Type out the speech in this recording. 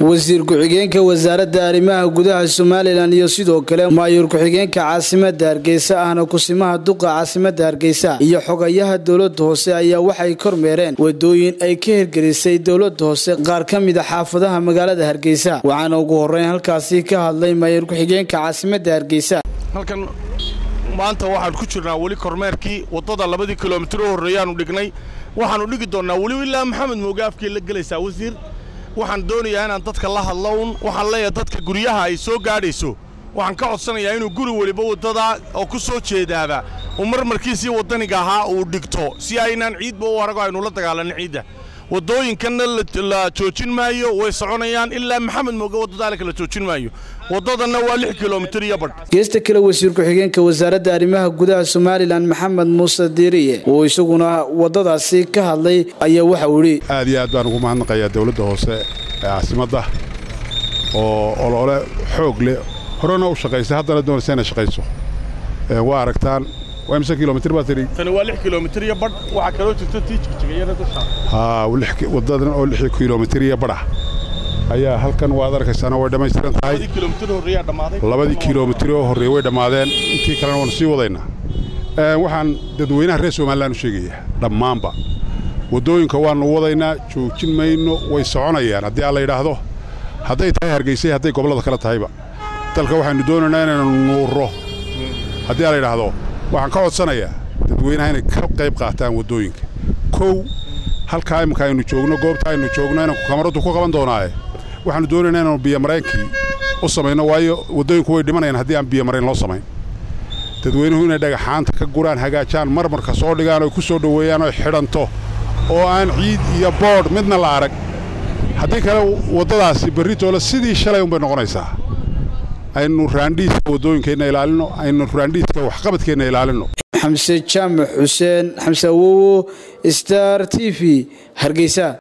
wasiir ku-xigeenka wasaaradda arrimaha gudaha somalilan iyo sidoo kale maayuur ku-xigeenka caasimada hargeysa ahna kusimaha duqa caasimada hargeysa iyo xogayaha dowlada hoose ayaa waxay kormeereen wadooyin ay ka hirgelisay dowlada hoose qaar ka mid a xaafadaha magaalada hargeysa waxaana ugu horeyn halkaasi ka hadlay maayuur ku-xigeenka caasimada hargeysa halkan maanta waxaan ku jirnaa weli kormeerkii waddada labadii kilomitir u horreeyaanu dhignay waxaannu dhigi doonnaa weli ilaa maxamed mooge afkii la gelaysaa wasiir waxaan doonayaa inaan dadka la hadlo un waxaan leeyahay dadka guryaha ay soo gaadhayso waxaan ka codsanayaa inuu guri weliba waddadaa oo ku soo jeedaaba uu marmarkiisii waddaniga ahaa uu dhigto si aynaan ciidba u arago aynu la dagaalanno ciidda waddooyinkanna la joojin maayo way soconayaan ilaa maxamed mooge waddadaalika la joojin maayo waddadanna waa lix kilomitir iyo badh geesta kale wasiir ku-xigeenka wasaaradda arrimaha gudaha somalilan maxamed muuse diiriye oo isaguna waddadaasi ka hadlay ayaa waxa uu yidhi aad iyo aad baan ugu mahadnaqayaa dowladda hoose ee caasimadda oo olole xoog leh horena u shaqaysay haddana doonaysa inay shaqayso waa aragtaan waa imse kilomitir baa tidhi tani waa lix kilomitir iyo badh waxaa kaloo jirta tii jigjigayana dusha haa waddadan oo lix kilomitir iyo badh ah ayaa halkan waad arkaysaana way dhammaystiran tahay labadii kilomitir horreeyaa dhammaaday labadii kilomitir oo horreeye way dhammaadeen intii kalena waanu sii wadaynaa waxaan dadweynaha reer somalilan u sheegayaa dhammaanba waddooyinka waannu wadaynaa joojin mayno way soconayaan haddii aan la yidhaahdo hadday tahay hargaysay hadday gobollada kale tahayba dalka waxaannu doonaynaa inaynu nuurro haddii aan la yidhaahdo waxaan ka codsanayaa dadweynaha inay ka qayb qaataan waddooyinka kow halkaa imminka aynu joogno goobta aynu joogno inanku kamaradu ku qaban doonaaye waxaannu doonaynaa inaanu biyomaraynkii u samayno waayo waddooyinku way dhimanayaan haddii aan biyomarayn loo samayn dadweynuhu inay dhagaxaanta ka guraan hagaajaan marmarka soo dhigaan oy ku soo dhoweeyaan oy xidhanto oo aan ciid iyo boodh midna la arag haddii kale waddadaasi berritoole sidii shalay unbay noqonaysaa aynu raandhiiska waddooyinkeenna ilaalinno aynu raandhiiska waxqabadkeenna ilaalinno xamse jaamac xuseen xamse awowo star t v hargeysa